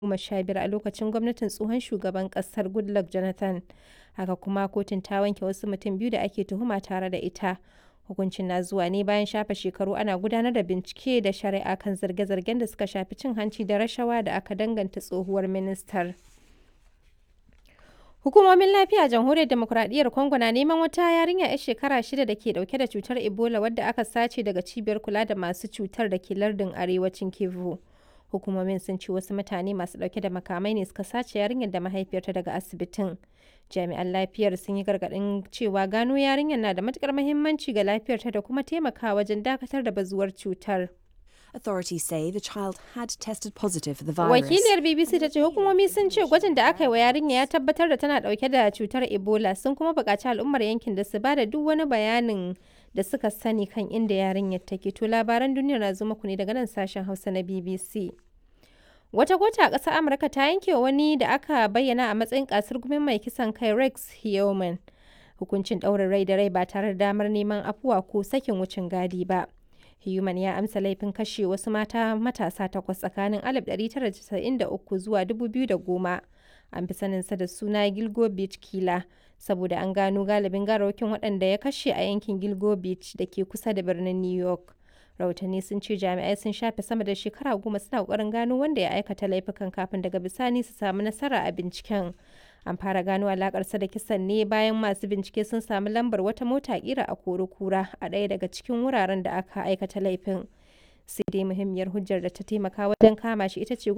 2015 a lokacin gwamnatin tsohon shugaban ƙasar Goodluck Jonathan, haka kuma kotun ta wanke wasu mutum biyu da ake tuhuma tare da ita. Hukuncin na zuwa ne bayan shafe shekaru ana gudanar da bincike da shari'a kan zarge-zargen da suka shafi cin hanci da rashawa da aka danganta tsohuwar ministar. Hukumomin lafiya a Jamhuriyar Demokuraɗiyyar Congo na neman wata yarinya 'yar shekara shida da ke ɗauke da cutar Ebola wadda aka sace daga cibiyar kula da masu cutar da ke lardin arewacin Kivu. Hukumomin sun ce wasu mutane masu ɗauke da makamai ne suka sace yarinyar da mahaifiyarta daga asibitin. Jami'an lafiyar sun yi gargaɗin cewa gano yarinyar na da matuƙar muhimmanci ga lafiyarta da kuma taimakawa wajen dakatar da bazuwar cutar. Authorities say the child had tested positive for the virus. Wakiliyar BBC ta ce hukumomi sun ce gwajin da aka yi wa yarinya ya tabbatar da tana dauke da cutar Ebola sun kuma buƙaci al'ummar yankin da su ba da duk wani bayanin da suka sani kan inda yarinyar take. To labaran duniya na zo muku ne daga nan sashen Hausa na BBC. Wata kota a ƙasar Amurka ta yanke wani da aka bayyana a matsayin kasar gumin mai kisan kai Rex Heoman. Hukuncin ɗaurin rai da rai ba tare da damar neman afuwa ko sakin wucin gadi ba. Human ya amsa laifin kashe wasu mata matasa takwas tsakanin 1993 zuwa 2010. An fi saninsa da suna Gilgo Beach Killer saboda an gano galibin garawakin waɗanda ya kashe a yankin Gilgo Beach da ke kusa da birnin New York. Rahotanni sun ce jami'ai sun shafe sama da shekara goma suna ƙoƙarin gano wanda ya aikata laifukan kafin daga bisani su samu nasara a binciken. An fara gano alakarsa da kisan ne bayan masu bincike sun samu lambar wata mota kira a kura a ɗaya daga cikin wuraren da aka aikata laifin. Sai dai muhimmiyar hujjar da ta taimaka wajen kama shi ita ce